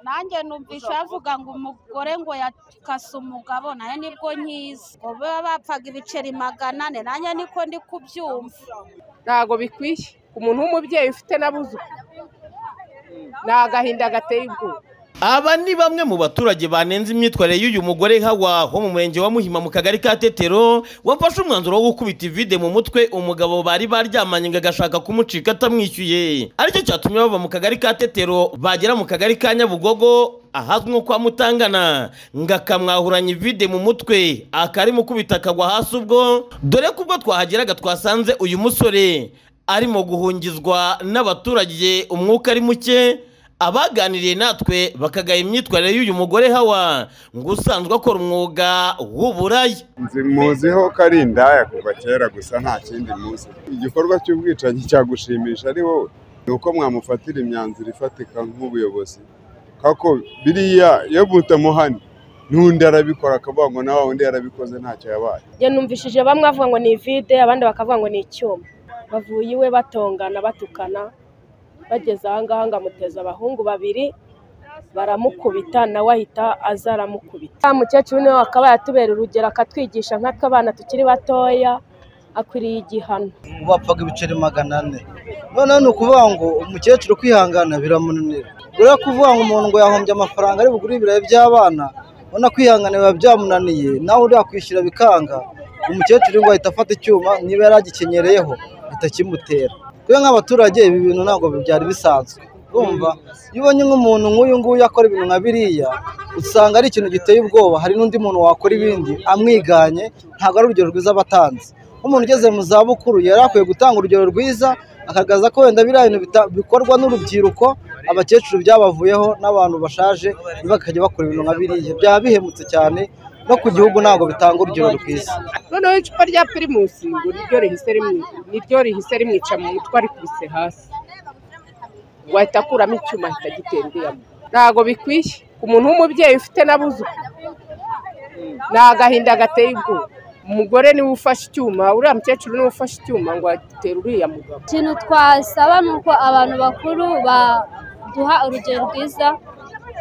nanjye numvisha bavuga ngo umugore ngo yakase umugabo nayo nibwo nkiza ngo baba bapfaga ibiceri magana ane nanjye niko ndi kubyumva ntago bikwiye umuntu w'umubyeyi ufite n'abuzukuru ni agahinda gateye ubwoba Aba ni bamwe mu baturage banenze imyitwarire y'uyu mugore Hawa wo mu murenge wa Muhima mu kagari ka Tetero wafashe umwanzuro wo gukubita ivide mu mutwe umugabo bari baryamanye ngo agashaka kumucika atamwishyuye aricyo cyatumye bava mu kagari ka Tetero bagera mu kagari ka Nyabugogo ahazwi nko kwa Mutangana ngo akamwahuranya ivide mu mutwe akarimo kubita akagwa hasi ubwo dore ko ubwo twahageraga twasanze uyu musore arimo guhungizwa n'abaturage umwuka ari muke abaganiriye natwe bakagaya imyitwarire y'uyu mugore hawa ngo usanzwe akora umwuga w'uburaya nzi muziho ko ari indaya kuva kera gusa nta kindi muzi igikorwa cy'ubwicanyi cyagushimisha ari wowe ni uko mwamufatira imyanzuro ifatika nk'ubuyobozi kako biriya iyo butamuhana n'undi arabikora akavuga ngo nawe undi yarabikoze ntacyo yabaye njye numvishije bamwe bavuga ngo ni ivide abandi bakavuga ngo ni icyuma bavuye iwe batongana batukana bageze ahangaha ngo amuteze abahungu babiri baramukubita nawe ahita aza aramukubita wa mukecuru niwe akaba yatubera urugero akatwigisha nkatwe abana tukiri batoya akwiriye igihano bapfaga ibiceri magana ane noneho ni ukuvuga ngo umukecuru kwihangana biramunanira ureba kuvuga ngo umuntu ngo yahombye amafaranga ari bugure ibirayi by'abana ubona kwihangana biba byamunaniye nawe uriya kwishyura bikanga umukecuru ngo ahita afata icyuma niba yari agikenyereyeho bitakimutera twe nk'abaturage ibi bintu ntabwo byari bisanzwe urumva iyo ubonye nk'umuntu nk'uyu nguyu akora ibintu nka biriya usanga ari ikintu giteye ubwoba hari n'undi muntu wakora ibindi amwiganye ntabwo ari urugero rwiza abatanze nk'umuntu ugeze mu zabukuru yari akwiye gutanga urugero rwiza akagaragaza ko wenda biriya bintu bita- bikorwa n'urubyiruko abakecuru byabavuyeho n'abantu bashaje bakajya bakora ibintu nka biriya byaba bihemutse cyane no ku gihugu ntabwo bitanga urugero rwiza noneho icupa rya pirimusi ngo niryo rihise rimwi- niryo rihise rimwica mu mutwe arikubise hasi wahita akuramo icyuma ahita agitembeyemo ntago bikwiye umuntu w'umubyeyi ufite n'abuzukuru ni agahinda gateye ubwoba umugore niwe ufashe icyuma uriya mukecuru niwe ufashe icyuma ngo atere uriya mugabo ikintu twasaba ni uko abantu bakuru baduha urugero rwiza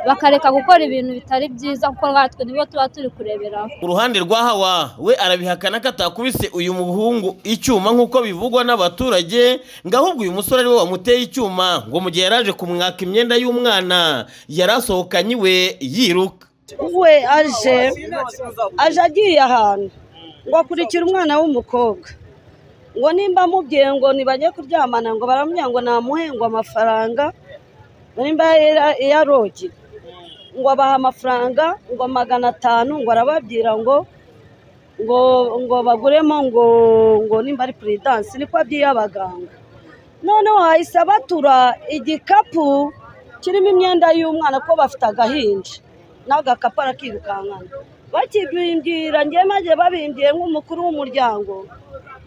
bakareka gukora ibintu bitari byiza kuko natwe nibo tuba turi kureberaho ku ruhande rwa hawa we arabihakana ko atakubise uyu muhungu icyuma nk'uko bivugwa n'abaturage ngo ahubwo uyu musore ariwe wamuteye icyuma ngo mu gihe yari aje kumwaka imyenda y'umwana yari asohokanye iwe yiruka we aje aje agiye ahantu ngo akurikira umwana w'umukobwa ngo nimba amubwiye ngo ntibajye kuryamana ngo baramubwira ngo namuhe ngo amafaranga ngo nimba yari- yarogiye ngo abaha amafaranga ngo magana atanu ngo arababwira ngo ngo ngo baguremo ngo ngo nimba ari puridansi niko abyira abaganga noneho hahise abatura igikapu kirimo imyenda y'umwana ko bafite agahinja n'agakapu arakirukankana bakibimbwira njye maze babimbwiye nk'umukuru w'umuryango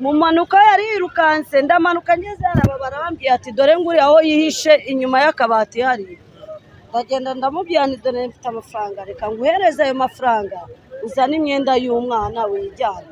mu mpanuka yari yirukanse ndamanuka ngeze haraba barambwiye ati dore nguri aho yihishe inyuma y'akabati hariya ndagenda ndamubwira nti dore mfite amafaranga reka nguhereze ayo mafaranga uzane imyenda y'umwana wijyane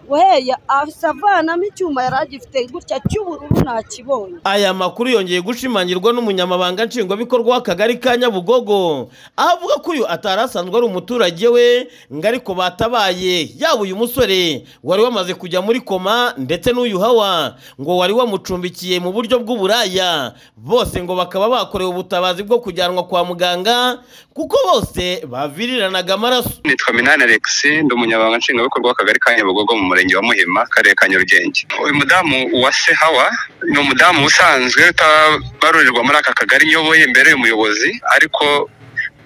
guheya avanamo icyuma yari agifite gutya cy'ubururu ntakibonye Aya makuru yongeye gushimangirwa n'umunyamabanga nshingwabikorwa w'akagari ka Nyabugogo aho avuga ko uyu atari asanzwe ari umuturage we ngo ariko batabaye yaba uyu musore wari wamaze kujya muri koma ndetse n'uyu hawa ngo wari wamucumbikiye mu buryo bw'uburaya bose ngo bakaba bakorewe ubutabazi bwo kujyanwa kwa muganga kuko bose baviriranaga amaraso nitwa minani alex ndi umunyamabanga nshingwabikorwa w'akagari ka nyabugogo mu murenge wa muhima akarere ka nyarugenge uyu mudamu wa sehawa ni umudamu usanzwe utabarurirwa muri aka kagari nyoboye mbere y'umuyobozi ariko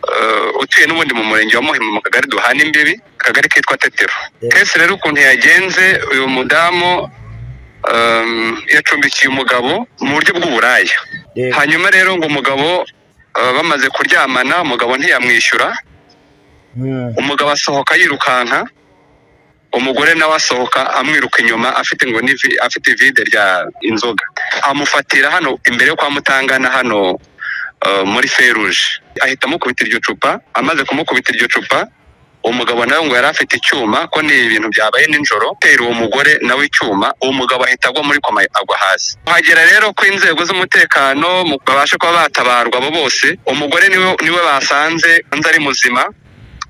eh, utuye n'ubundi mu murenge wa muhima mu kagari duhana imbibi akagari kitwa tetero kese rero ukuntu yagenze uyu mudamu em, yacumbikiye umugabo mu buryo bw'uburaya hanyuma rero ngo umugabo eh, bamaze kuryamana umugabo ntiyamwishyura umugabo asohoka yirukanka umugore nawe asohoka amwiruka inyuma afite ngo n'ivi afite ivide rya inzoga amufatira hano imbere yo kwa mutangana hano eh, muri feruje ahita amukubita iryo cupa amaze kumukubita iryo cupa uwo mugabo nawe ngo yari afite icyuma ko ni ibintu byabaye nijoro atera uwo mugore nawe icyuma uwo mugabo ahita agwa muri koma agwa hasi kuhagera rero ko inzego z'umutekano mu- babashe kuba batabarwa abo bose umugore niwe niwe basanze undi ari muzima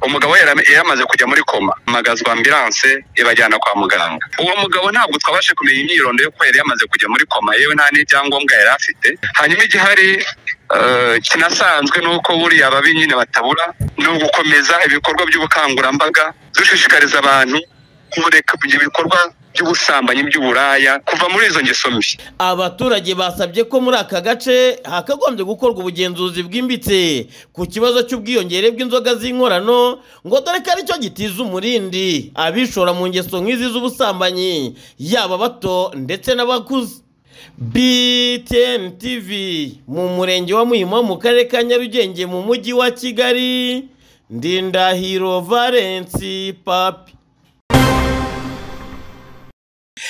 umugabo we yara- yaramaze kujya muri koma hamagazwa ambilanse ibajyana kwa muganga uwo mugabo ntabwo twabashe kumenya imyirondo yo ko yari yamaze kujya muri koma yewe nta n'ibyangombwa yari afite hanyuma igihari eh, kinasanzwe ni uko buriya ababi nyine batabura ni ugukomeza ibikorwa by'ubukangurambaga dushishikariza abantu kureka ibikorwa by'ubusambanyi by'uburaya kuva muri izo ngeso mbi abaturage basabye ko muri aka gace hakagombye gukorwa ubugenzuzi bwimbitse ku kibazo cy'ubwiyongere bw'inzoga z'inkorano ngo dore ko aricyo gitiza umurindi abishora mu ngeso nk'izi z'ubusambanyi yaba bato ndetse n'abakuze BTN TV mu murenge wa Muhima mu karere ka Nyarugenge mu mujyi wa Kigali Ndindahiro Valence Papi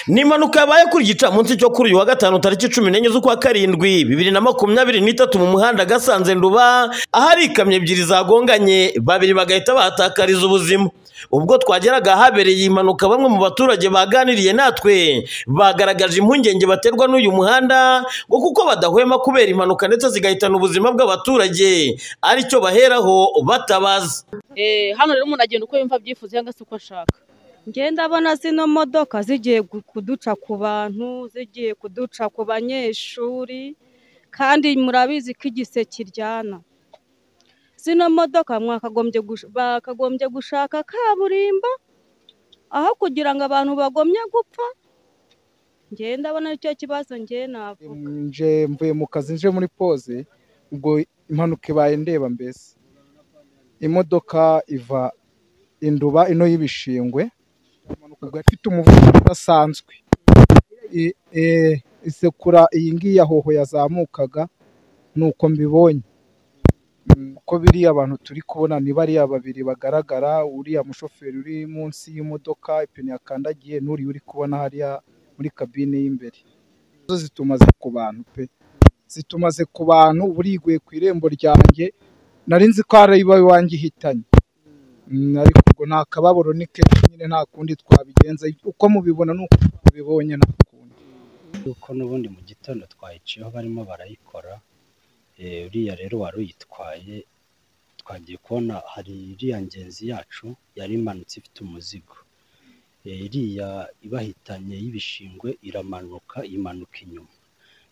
ni impanuka yabaye kuri gicamunsi cyo kuri uyu wa gatanu tariki cumi n'enye z'ukwa karindwi bibiri na makumyabiri n'itatu mu muhanda gasanze nduba ahari ikamyo ebyiri zagonganye babiri bagahita bahatakariza ubuzima ubwo twageraga ahabereye iyi mpanuka bamwe mu baturage baganiriye natwe bagaragaje impungenge baterwa n'uyu muhanda ngo kuko badahwema kubera impanuka ndetse zigahitana ubuzima bw'abaturage aricyo baheraho batabaza Eh, hano rero umuntu agenda uko yumva abyifuza cyangwa se uko ashaka ngenda abona zino modoka zigiye gu- kuduca ku bantu zigiye kuduca ku banyeshuri kandi murabizi ko igise kiryana zino modoka mwakagombye gush- bakagombye gushaka kaburimbo aho kugira ngo abantu bagomye gupfa ngenda abona aricyo kibazo ngewe navuga nje mvuye mu kazi nje muri pose ubwo impanuka ibaye ndeba mbese imodoka iva induba ino y'ibishingwe ubwo yari ifite umuvuduko udasanzwe I- eh, isekura iyi ngiyi ya hoho yazamukaga ni uko mbibonye Mm, uko biriya abantu turi kubona ni bariya babiri bagaragara uriya mushoferi uri munsi y'imodoka ipine yakandagiye n'uriya uri kubona hariya muri kabine y'imbere zo zitumaze ku bantu pe zitumaze ku bantu buriguye ku irembo ryanjye nari nzi ko ari iba iwanjye ihitanye Mm, ariko ubwo nta kababaro ni kenshi nyine nta kundi twabigenza uko mubibona ni uko mubibonye nta kundi yuko n'ubundi mu gitondo twayicayeho barimo barayikora Eh, uriya rero wari uyitwaye twagiye kubona hari iriya ngenzi yacu yari imanutse ifite umuzigo Eh, iriya ibahitanye y'ibishingwe iramanuka imanuka inyuma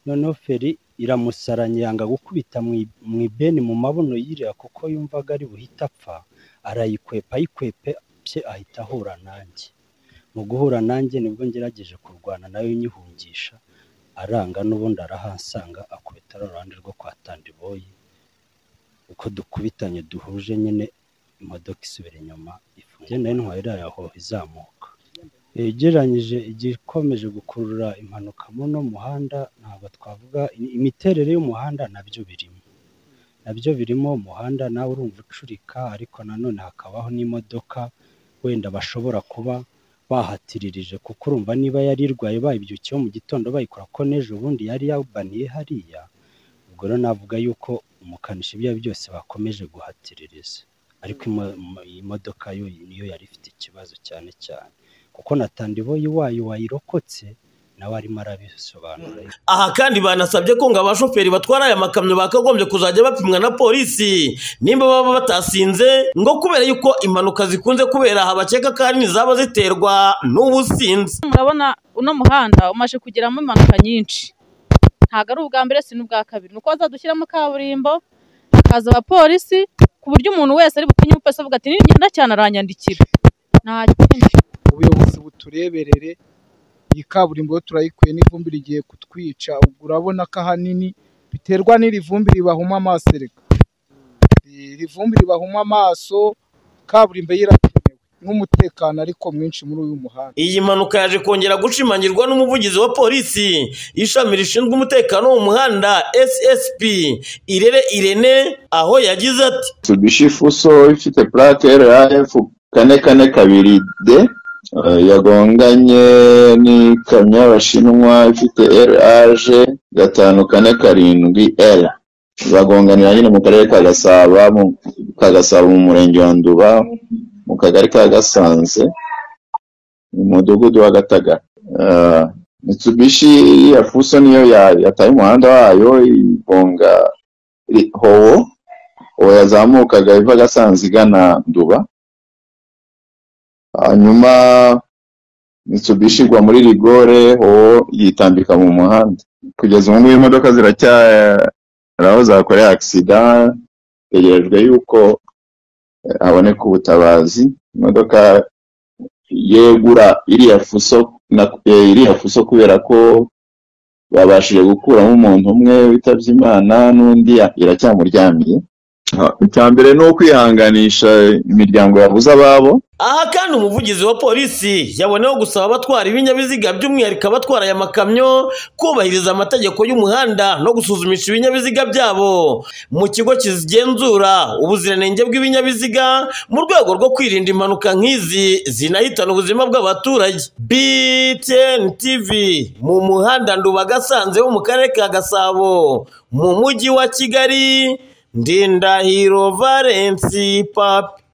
noneho feri iramusaranye yanga gukubita mu i- mu ibeni mu mabuno y'iriya kuko yumvaga ari buhita apfa arayikwepa ayikwepe pye ahita ahura nanjye mu guhura nanjye nibwo ngerageje kurwana nawe nyihungisha aranga n'ubundi arahansanga akubita runo ruhande rwo kwa tandiboyi uko dukubitanye duhuje nyine imodoka isubira inyuma ifunze nayo ntwari iriya hoho izamuka yegeranyije igikomeje gukurura impanuka muri uno muhanda ntabwo twavuga imiterere y'umuhanda nabyo birimo nabyo birimo umuhanda nawe urumva ucurika ariko nanone hakabaho n'imodoka wenda bashobora kuba bahatiririje kuko urumva niba yari irwaye bayibyukiyeho mu gitondo bayikora ko n'ejo bundi yari yabaniye hariya ubwo rero navuga yuko umukanishi ibyo ari byo byose bakomeje guhatiririza ariko imo- mo- iyi modoka yo niyo yari ifite ikibazo cyane cyane kuko na tandiboyi wayo wayirokotse nawe arimo arabisobanura aha kandi banasabye ko ngo abashoferi batwara aya makamyo bakagombye kuzajya bapimwa na polisi nimba baba batasinze ngo kubera yuko impanuka zikunze kubera aha bakeka ko ahanini zaba ziterwa n'ubusinzi murabona uno muhanda umaze kugeramo impanuka nyinshi ntabwo ari ubwa mbere si n'ubwa kabiri ni uko bazadushyiramo kaburimbo hakaza abapolisi ku buryo umuntu wese ari butinye umupolisi avuga ati ningenda cyane aranyandikira nta kindi ubuyobozi butureberere iyi kaburimbo yo turayikuye n'ivumbi rigiye kutwica ubwo urabona ko ahanini biterwa n'iri vumbi ribahuma amaso reka iri vumbi ribahuma amaso kaburimbo yo irakenewe nk'umutekano ariko mwinshi muri uyu muhanda iyi mpanuka yaje kongera gushimangirwa n'umuvugizi wa polisi ishami rishinzwe umutekano wo mu muhanda ssp irere irene aho yagize ati Mitsubishi Fuso ifite plate RAF kane kane kabiri D eh, yagonganye n'ikamyo y'Abashinwa ifite RAG gatanu kane karindwi L bagonganira nyine mu karere ka Gasabo mu ka Gasabo mu murenge wa Nduba mu mu kagari ka Gasanze mu mudugudu wa Gatagara Ah, Mitsubishi ya Fuso niyo ya- yataye umuhanda wayo igonga i- Howo Howo yazamukaga iva Gasanze igana Nduba hanyuma Mitsubishi igwa muri rigore Howo yitambika mu muhanda kugeza ubu ngubu imodoka ziracya hari aho zakoreye agisida tegerejwe yuko eh, haboneka ubutabazi imodoka yegura iriya fuso na eh, iriya fuso kubera ko babashije gukuramo umuntu umwe witabye imana n'undi ya- iracyamuryamiye Ah, icya mbere ni ukwihanganisha imiryango yabuze ababo Aha kandi umuvugizi wa polisi yaboneyeho gusaba abatwara ibinyabiziga by'umwihariko abatwara aya makamyo kubahiriza amategeko y'umuhanda no gusuzumisha ibinyabiziga byabo mu kigo kigenzura ubuziranenge bw'ibinyabiziga mu rwego rwo kwirinda impanuka nk'izi zinahitana ubuzima bw'abaturage BTN TV mu muhanda Nduba Gasanze wo mu karere ka Gasabo mu mujyi wa Kigali Ndindahiro Valence Papi